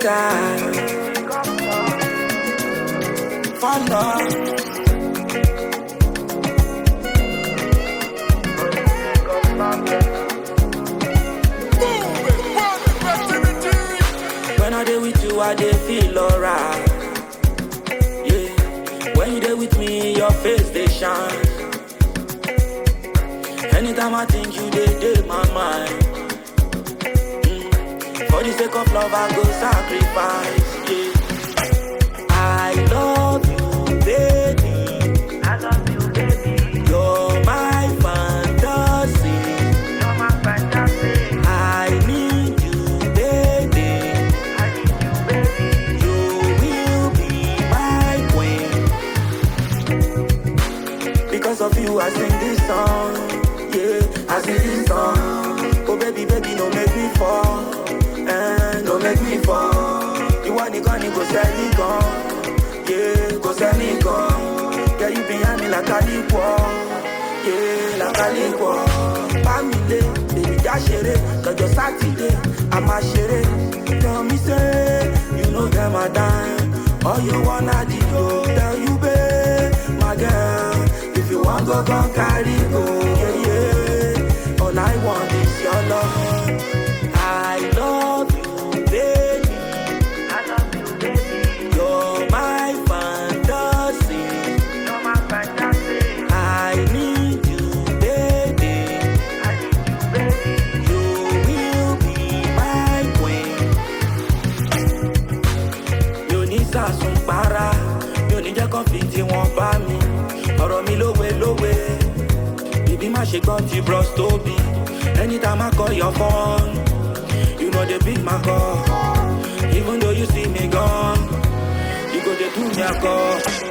die. For love. When I dey with you, I dey feel alright. Yeah. When you dey with me, your face dey shine. Anytime I think you dey dey my mind. Mm. For the sake of love, I go sacrifice. Yeah. I love you, baby. I love you, baby. You're my fantasy. You're my fantasy. I need you, baby. I need you, baby. You will be my queen. Because of you, I sing this song. Yeah, I sing this song. Oh, baby, baby, no make me fall. Eh, no make me fall. You want it gone, you go sell me gone. Yeah, go sell me gone. Yeah, you behind me like a liquor. Yeah, like a liquor. Family, baby, just share it. Cause your Saturday, I'm a share it. Tell me, say, you know them a dime. All you wanna do, tell you, babe, my girl. If you want go, go carry go. Yeah, yeah. All I want is your love. I love you, baby. I love you, baby. You're my fantasy. You're my fantasy. I need you, baby. I need you, baby. You will be my queen. Mi ò ní sàsùn para, mi ò ní jẹ́ kán fi tí wọ́n bá mi. Ọ̀rọ̀ mi lówe lówe, bíbí má ṣe gbọ́ ti bros tóbi. Anytime I call your phone, you know they pick my call. Even though you see me gone, you go dey do me a call.